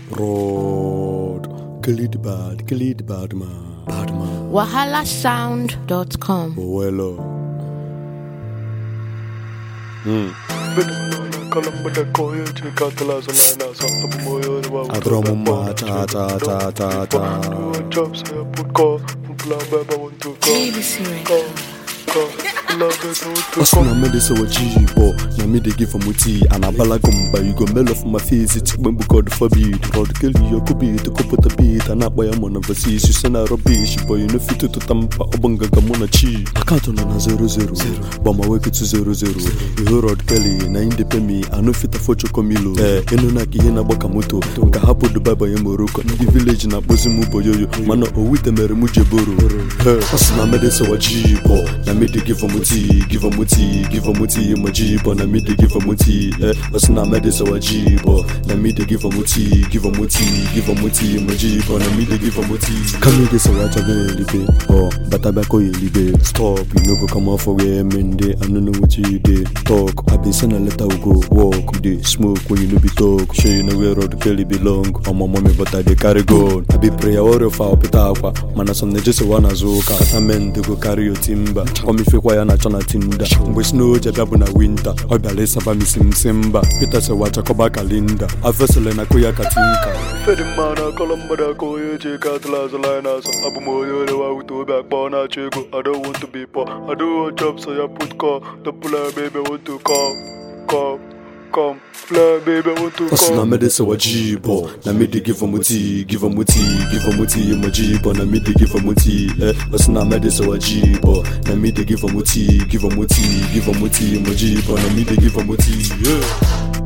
Rod. Kill it bad, kill it bad man. Bad man. wahalasound.com. Well, Adromo ma ta ta ta ta ta. BBC Records. Hustle na me dey say what G-bo Na me dey give am tea And I bala gumba You go mail off my face It's when we God forbid Rod kill you Could be to put a beat And up by a man overseas You send a rubbish Boy you know fit to tampa Obanga gamona chi Account on a zero zero But my work to zero zero You hear Rod Kelly Na in the pay me I know fit afford chokomilo Eh Inu na kihe na baka moto Nka hapo Dubai by Morocco Ndi village na bozi mu boyoyo Mana owite mere mu jeboro Eh Hustle na me dey say what G-bo Na me dey give am tea Give am tea Give am tea My G-bo Na me dey give am tea Eh Hustle na me dey say what G-bo Na me dey give am tea Give am tea Give am tea My G-bo Na me dey give am tea Come me dey say what I go elibe Oh Bata bako elibe Stop You no go come off for where men dey I no know what you dey Talk I been send a letter we go walk We dey smoke when you no be talk Sure you know where road Kelly belong I'm my mommy but I dey carry gun I be prayer warrior for opita akwa Mana some na just wanna zuka Kata men dey go carry your timber Come ifekwa ya na chọ na tinda Mgbe snow je bịa bụ na winter Ọ bịara ịsaba m isi m si mba Peter sị wachakọba kalinda Afesele na koya katinka Fedi mmanụ akọlọ mmadụ aka onye ji ego atụla azụ line azụ abụ m onye orewa wute obi akpa ọ na-achọ ego I don't want to be poor I don't want job so ya put call the plan baby want to come come come plan baby want to Hustle na come me dey say what G-bo Na me dey give am tea Give am tea Give am tea My G-bo Na me dey give am tea Eh Hustle na me dey say what G-bo Na me dey give am tea Give am tea Give am tea My G-bo Na me dey give am tea Yeah